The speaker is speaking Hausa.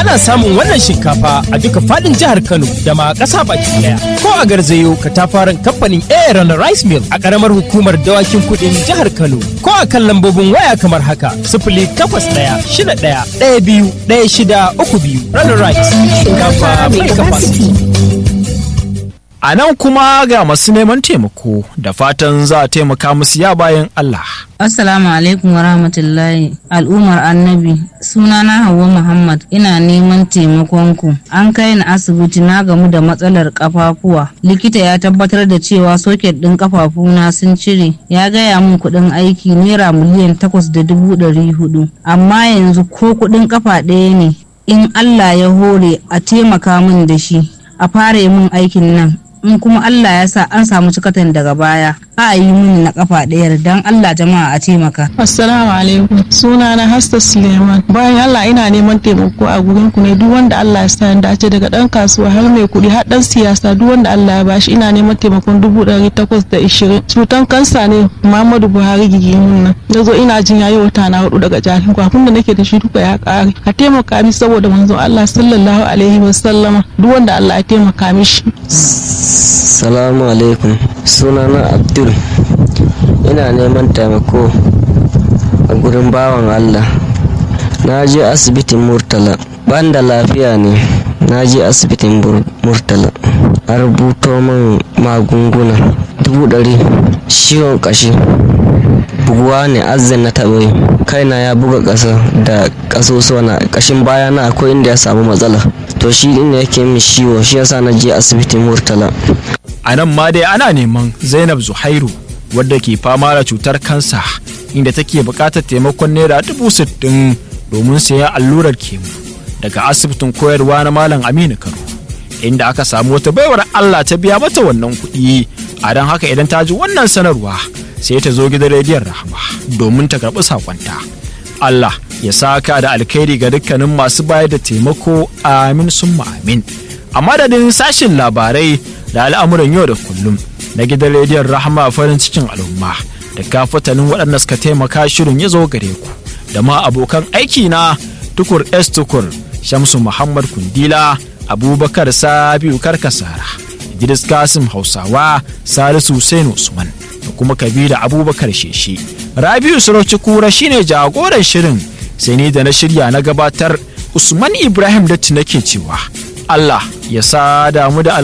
Ana samun wannan shinkafa a duka fadin jihar Kano da ma ƙasa baki daya. Ko a garzayo katafaren kamfanin Aaron Rice Mill a ƙaramar hukumar dawakin kuɗin jihar Kano. Ko a kan lambobin waya kamar haka sifili takwas ɗaya shida ɗaya ɗaya biyu ɗaya shida uku biyu. Runner Rice shinkafa mai capacity. A nan kuma ga masu neman taimako da fatan za a taimaka musu ya bayan Allah. Assalamu alaikum wa rahmatullahi al'ummar annabi sunana Hauwa Muhammad ina neman taimakonku an kai ni asibiti na gamu da matsalar kafafuwa likita ya tabbatar da cewa soket ɗin kafafuna sun cire ya gaya min kuɗin aiki naira miliyan takwas da dubu ɗari hudu amma yanzu ko kuɗin kafa ɗaya ne in Allah ya hore a taimaka min da shi a fara min aikin nan in kuma Allah ya sa an samu cikatan daga baya a yi mini na kafa ɗayar dan Allah jama'a a taimaka. Assalamu alaikum suna na Hasta Suleiman bayan Allah ina neman taimako a gurin ku ne duk wanda Allah ya sa ya dace daga dan kasuwa har mai kuɗi har dan siyasa duk wanda Allah ya bashi ina neman taimakon dubu ɗari takwas da ishirin cutan kansa ne Muhammadu Buhari gigimin nan na zo ina jin yayi wata na hudu daga jahin kwafin da nake da shi duka ya ƙare a taimaka mi saboda manzon Allah sallallahu alaihi wa sallama duk wanda Allah ya taimaka mishi. Salamu alaikum sunana Abdul ina neman taimako a gurin bawan Allah na je asibitin Murtala ban da lafiya ne na je asibitin Murtala a rubuto min magunguna dubu ɗari ciwon ƙashi buguwa ne azan na taɓa kaina ya buga ƙasa da ƙasusuwa na ƙashin baya na akwai inda ya samu matsala to shi ne yake min ciwo shi yasa na je asibitin Murtala A nan ma dai ana neman Zainab Zuhairu wadda ke fama da cutar kansa inda take buƙatar taimakon naira dubu sittin domin sayan allurar kemu daga asibitin koyarwa na Malam Aminu Kano inda aka samu wata baiwar Allah ta biya mata wannan kuɗi a don haka idan ta ji wannan sanarwa sai ta zo gidan rediyon Rahama domin ta karɓi sakonta. Allah ya saka da alkhairi ga dukkanin masu bayar da taimako amin summa amin. A madadin sashin labarai da al'amuran yau da kullum na gidan rediyon rahama farin cikin al'umma da kafatanin waɗanda suka taimaka shirin ya zo gare ku da ma abokan aiki na tukur s tukur shamsu muhammad kundila abubakar sabiu karkasara idris kasim hausawa salisu hussein usman da kuma kabila abubakar sheshe rabiu sarauci kura shine jagoran shirin sai ni da na shirya na gabatar usman ibrahim datti nake cewa allah ya sa damu da